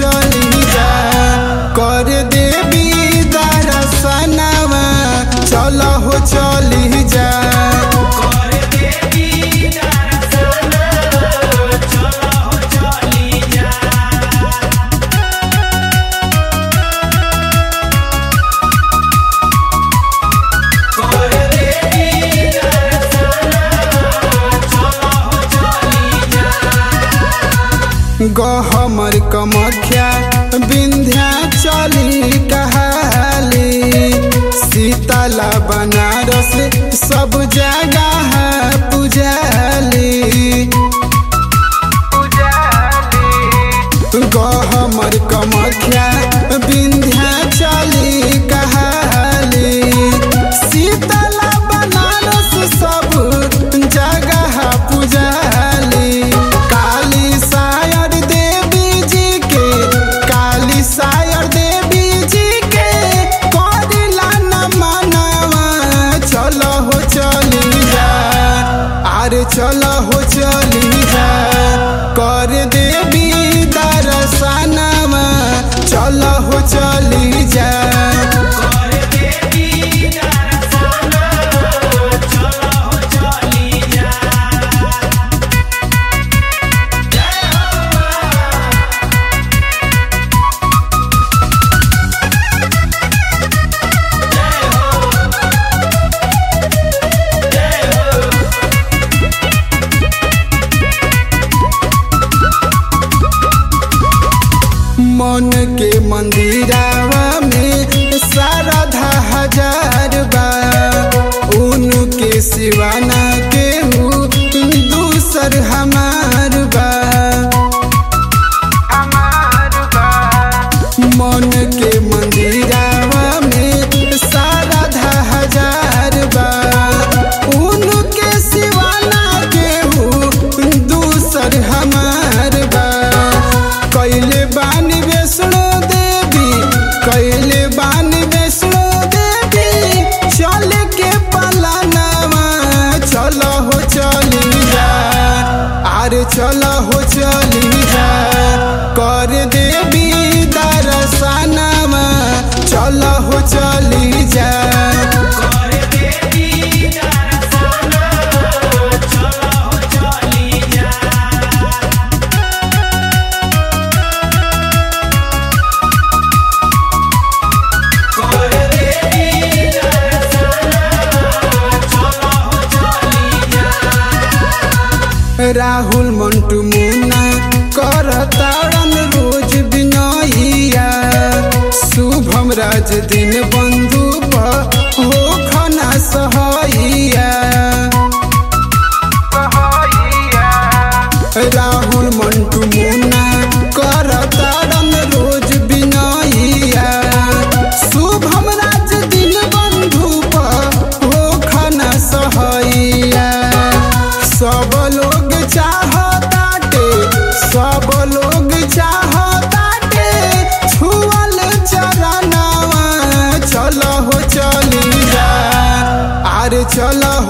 चली जा कर देवी दर्शनवा चल हो चली जा गहमर कमख्या विंध्या चली कहाली शीतला बनारस सब जगह पुजाली गहमर कमख्या विंध्या चली कहाली शीतला बनारस सब जगह पुजाली काली सायर देवी जी के काली सायर देवी जी के करिला न मनवा चल हो चली जा अरे चल हो चली जा कर देवी दर्शनवा चल हो चली जा मन के मंदिरावा में शारदा हजार बा उनके सिवाना के दूसर हमार बा मन के मंदिरावा में शारदा हजार बा उनके सिवाना के दूसर हमार बा कैले बानी वैष्णो देवी कैले बानी वैष्णो देवी चल के पलानवा चल हो चली जा अरे चल हो चली जा कर देवी दर्शनवा चल हो चली जा राहुल मंटू मुन्ना कर तारन रोज बिनैया शुभम राज दिन बंधु हो खना सहैया राहुल मंटू मुन्ना कर तारन रोज बिनैया शुभम राज दिन बंधु हो खना सहैया सब लोग चाहताटे सब लोग चाहताटे छुअल चरणवा चल हो चली जा अरे चल